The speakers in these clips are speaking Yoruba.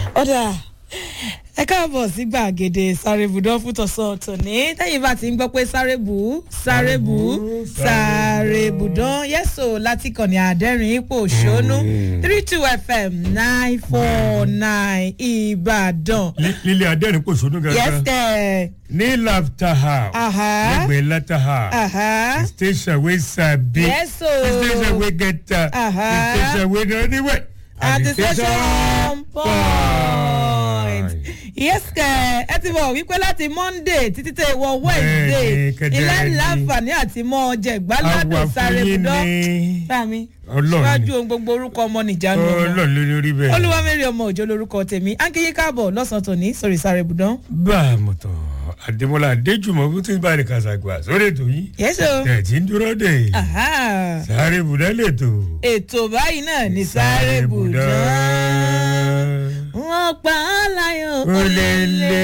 ọ̀dà ẹ káàbọ̀ sí gbàgede sárébùdán fún tọ̀sán tòní tẹ́yìn bá ti ń gbọ́ pé sárébù sárébù sárébùdán yẹ́sò láti kànnì àdẹ́rìn ipò òṣónú three two fm nine four nine ìbàdàn. lílé adẹ́rìn kò sódún yes gangan kẹ́ ní laughter house Aha. lẹ́gbẹ̀ẹ́ laughter house Aha. the station wey sabi Yes, o. the station wey get time Aha. the station wey no anywhere at the station point. yes kẹ́ ẹ ti mọ̀ wípé láti monday títí tẹ wọ wednesday Bẹ́ẹ̀ni, kẹ́dẹ́ ilé ni. láǹfààní àti mọ́ ọjà àwa ìgbàládùn sáré fún yín budán. ní Bámi, Ọlọ́run síwájú ni. ohun gbogbo orúkọ ọmọ nìjánu ọmọ. ọlọ́run ló lórí bẹ́ẹ̀. Olúwamẹ́rì ọmọ òjò lorúkọ tèmi. Ánkíyí káàbọ̀ lọ́sàn-án tòní sórí sáré budán. bá a mọ̀ tán àdèmọ́lá adéjùmọ̀ fún tí bá a lè kàṣàgbà sórí ètò yìí Yẹ́sọ̀. tẹ̀tí ń dúró dé Aha. sáré bùdá lètò Ètò báyìí náà ní sáré budán. Wọ́n pa á láyọ̀ Ó lé lé.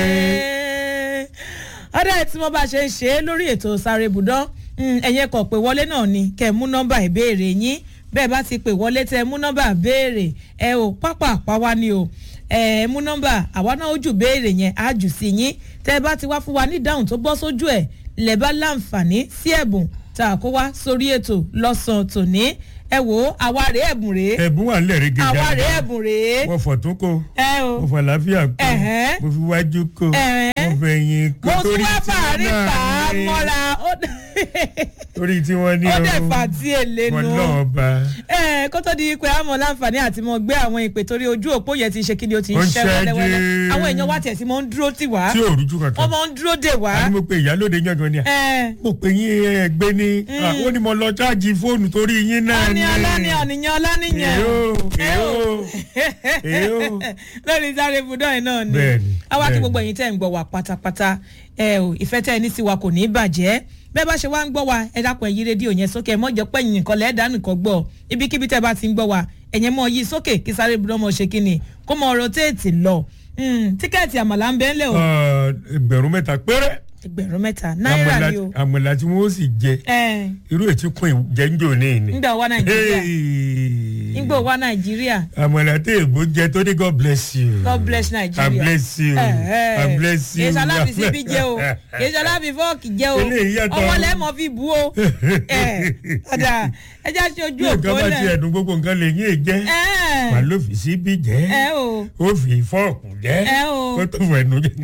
ọ̀dà tí mo bá ṣe ń ṣe é lórí ètò sáré budán ẹ̀yẹ kọ̀ pé wọlé náà ni kẹ́ ẹ mú nọ́mbà ìbéèrè yín bẹ́ẹ̀ bá ti pè wọlé tẹ́ ẹ mú nọ́mbà béèrè ẹ ò pápá àpáwá ni o ẹ ẹ mú nọ́mbà àwa náà ó jù béèrè yẹn á jù sí yín tẹ́ ẹ bá ti wá fún wa ní ìdáhùn tó bọ́ sójú ẹ̀ lẹ̀ bá láǹfààní sí ẹ̀bùn tá a kó wá sórí ètò lọ́sàn-án tòní ẹ wò ó àwa rèé ẹ̀bùn rèé ẹ̀bùn wà nílẹ̀ rí gẹ́gẹ́ àwa rèé ẹ̀bùn rèé wọ́n fọ̀ tún kó ẹ o mo fọ àlàáfíà kó Ẹ̀hẹ́. mo fi wájú kó Ẹ̀hẹ́. mo fẹ̀yìn kó mo tún wá tí fàárín wọ́n fà á náà ní mọ́ra ó torí tí wọ́n ní ó dẹ̀ fà tí èlé wọn nu náà bá ẹ kó tó di pé àmọ́ láǹfààní àti mọ gbé àwọn ìpè torí ojú òpó yẹn ti ṣe kí ni o ti ń Ó ń ṣẹ́ wẹ́lẹ́wẹ́lẹ́ ṣẹ́jú. àwọn èèyàn wá tiẹ̀ sí mọ́ ń dúró tì wá tí ò rújú kankan wọ́n mọ́ ń dúró dè wá àní mo pe ìyálóde yàngàn ni à ẹ mo pe yín ẹgbẹ́ ní à, ó ní mo lọ ṣáàjì fóònù torí yín náà ọ̀ni ni ọlọ́ni ọ̀nìyàn ọlọ́nìyàn èyó èyó èyó lórí sáré ibùdó yìí náà ni Bẹ́ẹ̀ni, àwa kí bẹ́ẹ̀ni. gbogbo ẹ̀yin tẹ́ ń gbọ́ wa pátápátá ẹ ò ìfẹ́ tẹ́ ẹ ní sí wa kò ní í bàjẹ́ bẹ́ẹ̀ bá ṣe wá ń gbọ́ wa ẹ dákun ẹ yí rédíò yẹn sókè ẹ mọ̀ jẹ́ pé ẹ̀yin nìkan lẹ́ẹ̀dá nìkan gbọ́ ibikíbi tẹ́ bá ti ń gbọ́ wa ẹ̀yẹn mọ̀ yí sókè kí sáré ibùdó mọ̀ ṣe kí ni kó mọ̀ rotéètì lọ Mm, tíkẹ́ẹ̀tì àmàlà ń bẹ́ẹ̀ lẹ̀ o Ọ, ẹgbẹ̀rún mẹ́ta péré ẹgbẹ̀rún mẹ́ta náírà àmàlà ni o àmàlà tí wọ́n sì jẹ ẹ irú ètí kún ìjẹ́njò ní ìní. ńgbà wá nàìjíríà Hey. ńgbà wá nàìjíríà àmàlà tí èbó jẹ tó ní god bless you. God bless Nigeria. God bless you. God bless you. Kì í ṣaláfi síbí jẹ́ o. Kì í ṣaláfi fọ́ọ̀kì jẹ́ o. Eléyìí yàtọ̀. Ọwọ́ lẹ́mọ̀ fi bu o. Ẹ ọ̀dà ẹja ṣe ojú bí nǹkan òpó bá ti lẹ̀. ẹ̀dùn gbogbo nǹkan lè yín jẹ́ wà Ẹ ló fi síbí jẹ́ ẹ o. ó fi fọ́ọ̀kù jẹ́ Ẹ o. ó tó fẹ̀nu jẹ́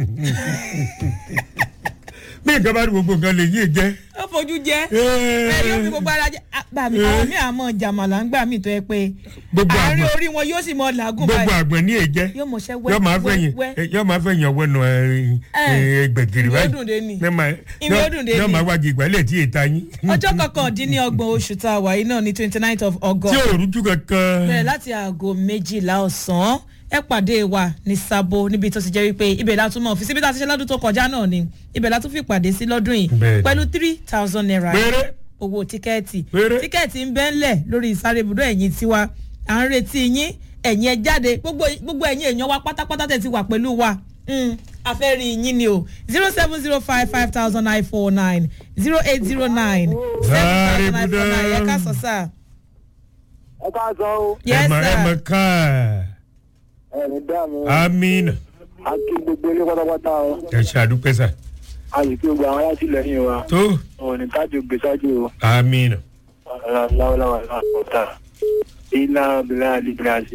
bí nǹkan bá ní gbogbo nǹkan lè yín jẹ́. Ó fojú jẹ́. Ẹ yóò fi gbogbo ara jẹ́. Gbà mí àwọn mi àmọ́ jàmàlà ń gbà mí tó yẹ pé Gbogbo àárín àgbọn. orí wọn yóò sì mọ làágùn gbogbo báyìí. àgbẹ̀ ní èjẹ́ Yóò mọ̀ ṣẹ́ yóò máa fẹ̀yìn wẹ́ yóò máa fẹ̀yìn ọwọ́ nù ẹgbẹ̀gìrì Ìwé báyìí dùn dé ni. Ní máa- Ìwé yóò- dùn dé yóò ni. máa wájú ìgbálẹ̀ tí èta yín Ọjọ́ kọkàndínlọ́gbọ̀n oṣù tá a wà yìí náà ní twenty nine of August. tí ò rújú kankan bẹ̀rẹ̀ láti aago méjìlá ọ̀sán ẹ pàdé wa ní sábò níbi tó ti jẹ́ wípé ibẹ̀ la tún mọ̀ fi síbi tá a ti ṣe lọ́dún tó kọjá náà ni ibẹ̀ la tún fi pàdé sí lọ́dún yìí Bẹ́ẹ̀ni. pẹ̀lú three thousand naira péré owó tíkẹ́ẹ̀tì Péré. tíkẹ́ẹ̀tì ń bẹ́ ńlẹ̀ lórí ìsáré ibùdó ẹ̀yìn tiwa à ń retí yín ẹ̀yìn ẹ jáde gbogbo gbogbo ẹ̀yìn èèyàn wa pátápátá tẹ̀ ti wà pẹ̀lú wa Mm, a fẹ́ rí yín ni o zero seven zero five five thousand nine four nine zero eight zero nine seven thousand nine four nine ẹ ká sọ sáà. ẹ ká sọ o yes ẹ̀mọ̀ ẹ̀mọ̀ sir káà ẹni dààmú amina a kí gbogbo ilé pátápátá o ẹ ṣe àdúpẹ́ sà a sì kí gbogbo àwọn alátìlẹyìn wa tó wọn ò ní kájú gbèsájú o amina láwọláwà láwọta ilá bìlá àdìgbìlásì.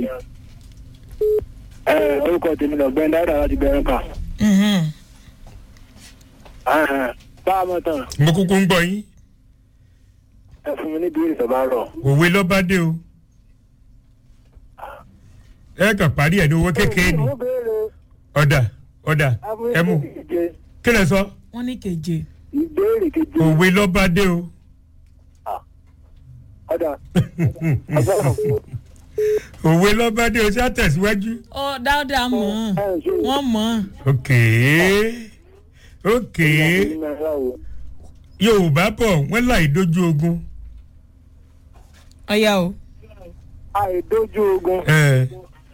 ẹ orúkọ tèmi lọ gbẹ dáadáa láti gbẹrún kà Mhm. bá a mọ̀ tán mo kúkú ń gbọ́ yín ẹ fún mi níbi ìrìnsọ̀ bá rọ̀ òwe lọ́ba dé o ẹ kàn parí ẹ̀ ní owó kékeré ni ó béèrè ọ̀dà ọ̀dà ẹ mú ìje kí lẹ sọ wọ́n ní keje. ìbéèrè kejì òwe lọ́ba dé o ọ̀dà ọ̀dà òwe lọ́ba dé o ṣé àtẹ̀síwájú. ọ dáadáa mọ̀ ọ́n ẹ̀ ṣe wọ́n mọ̀ ọ́n. ok ok yorùbá bọ̀ wọ́n láì dojú ogun. ọ̀yà o. àìdójú ogun ẹ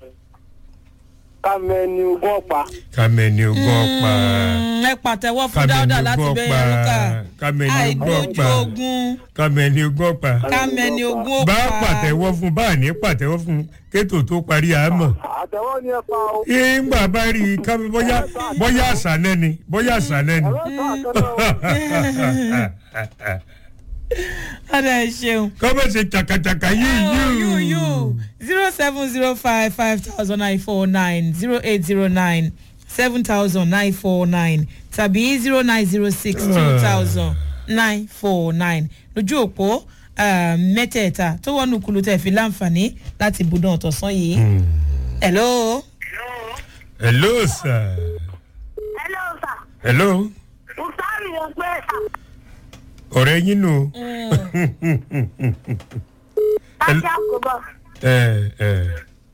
kámẹ́ni ogún ọ̀pá kàmẹ́ni ogun ọ̀pá Mm, ẹ pàtẹ́wọ́ fún dáadáa láti ogún bẹ́ẹ̀ yẹn lókà. kàmẹ́ni ogún àìdójú ọ̀pá ogun kàmẹ́ni ogún ọ̀pá kámẹ́ni ogún ó bá pa. pàtẹ́wọ́ fún bá ní pàtẹ́wọ́ fún kétò tó parí àmọ́. àti àtẹ̀wọ́ ni ẹ pa o. ìgbà bá rí i ká bóyá bóyá àṣàlẹ́ ni bóyá àṣàlẹ́ ni. ẹ̀rọ ìta àtẹ̀wọ́ o. ọ̀dà ẹ̀ ṣeun. kọ́mọ̀ ṣe chakachaka yìí you yìí. you zero seven zero five five thousand nine four nine zero eight zero nine seven thousand nine four nine tàbí zero nine zero six two thousand nine four nine lójú òpó ah, mẹ́tẹ̀ẹ̀ta tó wọnú kulu tẹ̀ fi láǹfààní láti budán ọ̀tọ̀sán yìí. hello. hello sir. Hello, sir. hello. Musari ló pé sà. ọ̀rẹ́ yín nù. Láti àkóbọ̀. ẹ ẹ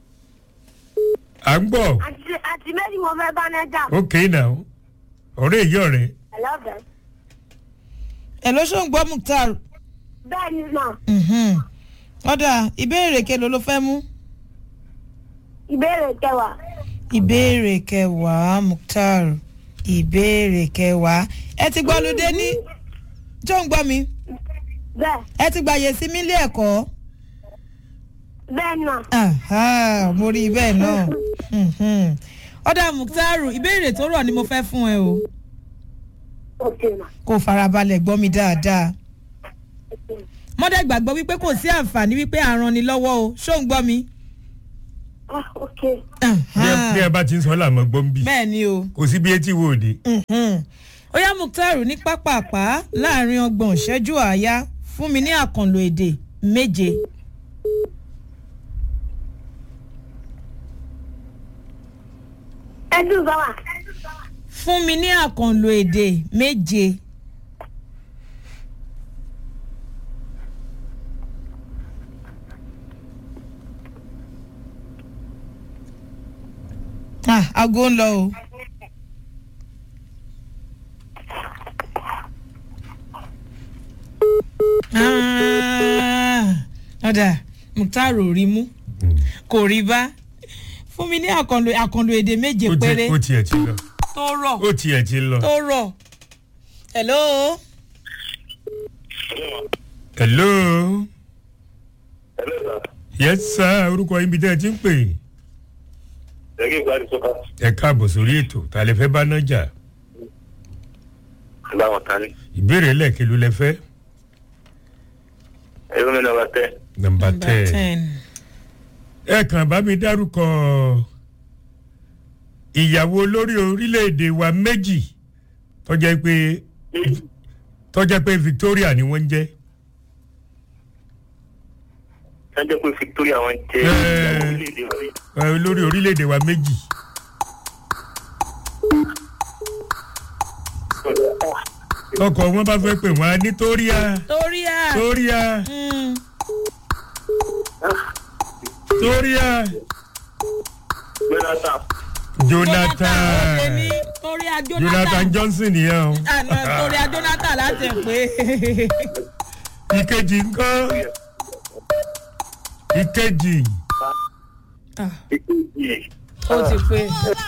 à ń gbọ́ Àti àti méjì mo fẹ́ bá nẹ́jà. ok now ọ̀rẹ́ èyí ọ̀rẹ́ Hello, bẹ̀. hello ṣó ń gbọ́ mukhtar. Bẹ́ẹ̀ ni mà. Mhm. ọ̀dà ìbéèrè kelo ló fẹ́ mú. Ìbéèrè kẹwàá. ìbéèrè kẹwàá mukhtar ìbéèrè kẹwàá ẹ ti gbọ́ lóde ní tó ń gbọ́ mi Bẹ́ẹ̀. ẹ ti gbàyè sí mi ilé ẹ̀kọ́ Bẹ́ẹ̀ ni mà. Aha, mo rí i bẹ́ẹ̀ náà Mhm. ọ̀dà mukhtar ìbéèrè tó rọ̀ ni mo fẹ́ fún ẹ o Ok mà. kó farabalẹ̀ gbọ́ mi dáadáa mọ́dẹ̀ gbàgbọ́ wípé kò sí àǹfààní wípé àrùn ni lọ́wọ́ o ṣó ń gbọ́ mi. Ah, ok. bí ẹ- bí ẹ bá ti ń sọ làmọ́ gbọ́n bí bẹ́ẹ̀ ni o. kò sí bí etí wo òde. Mhm. ó yá mukhtar ní pápápá láàrin ọgbọ̀n ìṣẹ́jú àáyá fún mi ní àkànlò èdè méje. Ẹdùn bá wà. fún mi ní àkànlò èdè méje. ah aago ń lọ o. Ah, ọ̀dà mukhtar ò rí mú kò rí bá fún mi ní àkànlò àkànlò èdè méje ó ti- péré ó tiẹ̀ ti lọ tó rọ̀ ó tiẹ̀ ti lọ. tó rọ̀. hello. hello. Hello, sir. yes sir orúkọ yín bí tẹ́ ẹ ti ń pè Ẹ̀gí ìgbà ni sọ́kà. ẹ káàbọ̀ sórí ètò ta lè fẹ́ bá náà jà Báwọn ta ni? ìbéèrè lẹ́ẹ̀kẹ́ ló lẹ fẹ́ Ẹ̀rọ mi nàbà tẹ́. nọmba Number tẹ́ ten. ẹ kàn bá mi dárúkọ ìyàwó olórí orílẹ̀-èdè wa méjì tọ́jà pé tọ́jà pé Victoria ni wọ́n ń jẹ́ Sanjẹ́ pé Victoria wọn jẹ́ Ẹ. ìyàwó orílẹ̀-èdè wa rí. ẹ, olórí orílẹ̀-èdè wa méjì tọkọ wọn bá fẹ́ pè wọ́n á ní Toria torí à. Toria Mm. Toria Jonathan. Jonathan ó lè ní torí à Jonathan Jonathan. Johnson nìyẹn o àná torí à Jonathan láti pé. ìkejì ńkọ́ ìkejì Ah, Ìkejì. ó ti pé.